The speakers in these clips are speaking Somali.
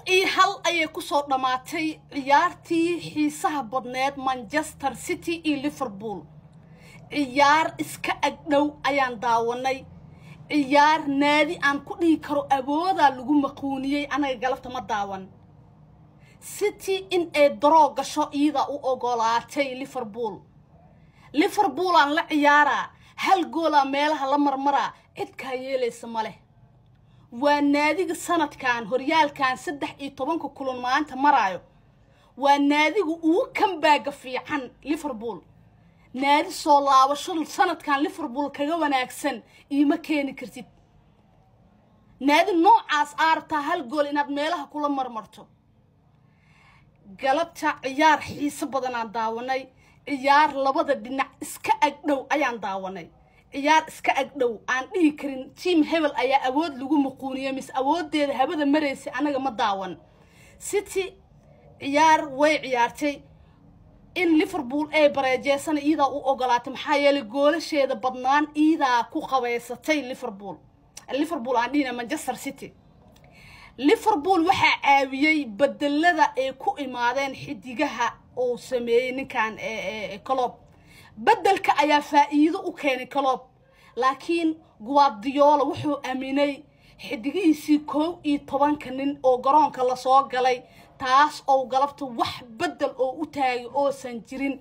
iyo hal ayay kusoo dhammaatay ciyaartii xiisaha badneed manchester city iyo liverpool ciyaar iska agdhow ayaan daawanay ciyaar naadi aan ku dhihi karo awoodaa lagu maquuniyey anaga galabta ma daawan city in ay daroo gasho iyadaa u ogolaatay liverpool liverpool aan la ciyaaraa hal goolaa meelaha la marmaraa cidkaa yeelaysa ma leh waa naadiga sanadkan horyaalkan saddex iyo tobanka kulan maanta maraayo waa naadiga ugu kambaaga fiican liverpool naadi soo laabasho sanadkan liverpool kaga wanaagsan iima keeni kartid naadi noocaas aartaa hal gool inaad meelaha kula marmarto galabta ciyaar xiiso badanaan daawanay ciyaar labada dhinac iska agdhow ayaan daawanay ciyaar iska agdhow aan dhihi karin tiam hebel ayaa awood lagu muquuniye mise awoodeeda habada maraysay anaga ma daawan city ciyaar way ciyaartay in liverpool ay bareejeysana iyadaa u ogolaatay maxaa yeelay goolasheeda badnaan iyadaa ku qabaysatay liverpool liverpool aan dhihina manchester city liverpool waxaa caawiyey bedelada ay ku imaadeen xidigaha uu sameeyey ninkan colob bedelka ayaa faa'iido u keenay colob laakiin guardiola wuxuu aaminay xidigihiisii kow iyo tobanka nin oo garoonka lasoo galay taas oo galabta wax bedel oo u taagay oosan jirin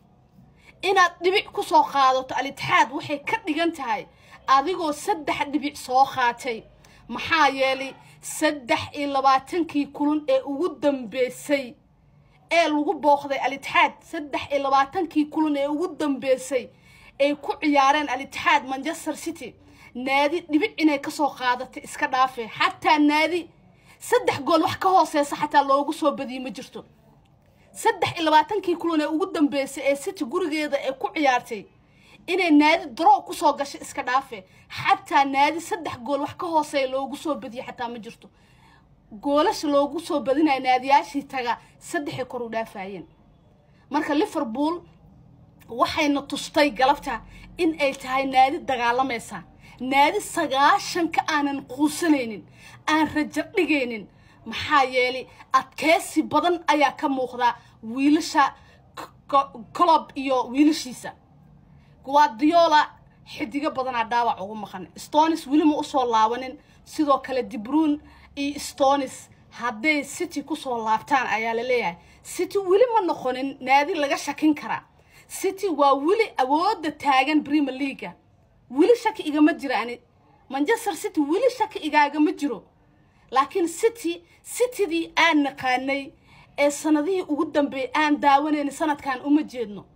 inaad dhibic ku soo qaadato al-itixaad waxay ka dhigan tahay adigoo saddex dhibic soo qaatay maxaa yeelay saddex iyo labaatankii kulun ee ugu dambeysay ee lagu booqday al-itixaad saddex iyo labaatankii kulan ee ugu dambeysay ay ku ciyaareen al-itixaad manchester city naadi dhibic inay kasoo qaadatay iska dhaafee xataa naadi saddex gool wax ka hooseysa xataa loogu soo badiyey ma jirto saddex iyo labaatankii kulan ee ugu dambeysay ee city gurigeeda ay ku ciyaartay inay naadi daro kusoo gashay iska dhaafe xataa naadi saddex gool wax ka hooseeya loogu soo badiyey xataa ma jirto goolasha loogu soo badinayo naadiyaashii taga saddexay kor u dhaafayeen marka liverpool waxayna tustay galabta in ay tahay naadi dagaalamaysa naadi sagaashanka aanan quusanaynin aan rajo dhigaynin maxaa yeelay adkeysi badan ayaa ka muuqda wiilasha colob iyo wiilashiisa guardiola xidigo badanaa dhaawac ugu maqan stonis weli ma usoo laabanin sidoo kale dibruun iyo stonis hadday city kusoo laabtaan ayaa la leeyahay city weli ma noqonin naadi laga shakin karaa city waa weli awooda taagan premier leaga weli shaki igama jiraani manchester city weli shaki igaagama jiro laakiin city citydii aan naqaanay ee sanadihii ugu dambeeyay aan daawanayna sanadkan uma jeedno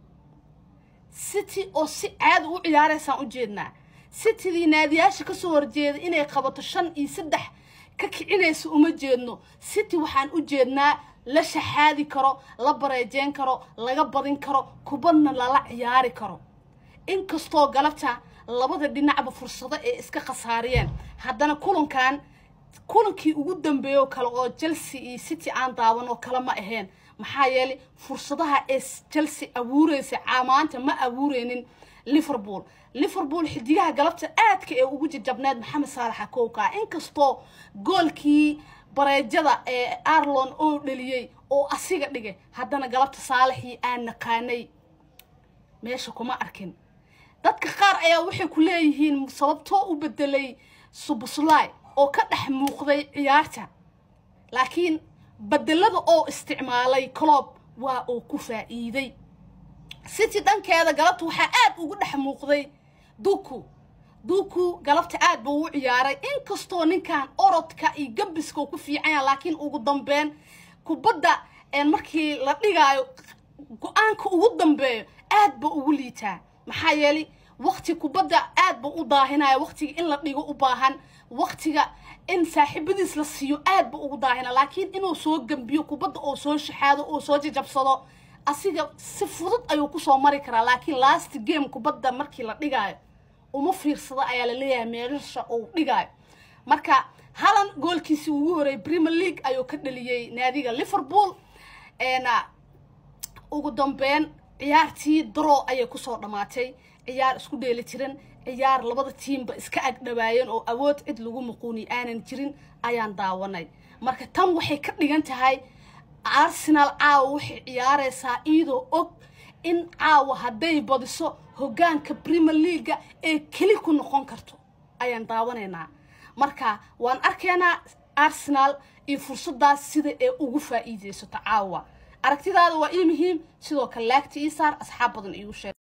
city oo si caadi u ciyaaraysaan u jeednaa citydii naadiyaasha kasoo horjeeda inay qabato shan iyo saddex ka kicinaysa uma jeedno city waxaan u jeednaa la shaxaadi karo la bareejeyn karo laga badin karo kubadna lala ciyaari karo inkastoo galabta labada dhinacba fursado ay iska khasaariyeen haddana kulankan kulankii ugu dambeeyo kale oo chelsea iyo city aan daawan oo kale ma ahayn maxaa yeelay fursadaha ee chelsea abuureysay maanta ma abuureynin liverpool liverpool xidigaha galabta aadka ee ugu jajabneed maxamed saalaxa kowka inkastoo goolkii bareejada ee arlon oo dhaliyey oo asiga dhigay haddana galabta saalaxii aan naqaanay meesha kuma arkin dadka qaar ayaa waxay ku leeyihiin sababtoo u bedelay subuslay oo ka dhex muuqday ciyaarta laakiin bedelada oo isticmaalay colob waa uu ku faa'iiday city dhankeeda galabta waxaa aad ugu dhex muuqday duku duku galabta aad buu u ciyaaray inkastoo ninkan orodka iyo gambiska ku fiicanya laakiin ugu dambeyn kubadda markii la dhigaayo go-aanka ugu dambeeyo aad ba ugu liitaa maxaa yeelay wakti kubadda aad ba u daahinaya waktiga in la dhigo u baahan waktiga in saaxiibadiis la siiyo aad ba ugu daahina laakiin inuu soo gambiyo kubadda oo soo shaxaado oo soo jajabsado asiga si fudud ayuu kusoo mari karaa laakiin last game kubadda markii la dhigaayo uma fiirsado ayaa la leeyahay meelasha uu dhigaayo marka halan goolkiisii ugu horreeyay premier league ayuu ka dhaliyey naadiga liverpool ugu dambeyn ciyaartii daro ayay kusoo dhammaatay ciyaar isku dheeli tiran ciyaar labada tiimba iska agdhawaayeen oo awood cid lagu muquuni aanan jirin ayaan daawanay marka tan waxay ka dhigan tahay arsenal caawa waxay ciyaareysaa iyadoo og in caawa hadday badiso hoggaanka premier leaga ee keli ku noqon karto ayaan daawanaynaa marka waan arkaynaa arsenal iyo fursadaas sida ee ugu faa'iideysato caawa aragtidaada waa ii muhiim sidoo kale laagta ii saar asxaab badan iigu sheeg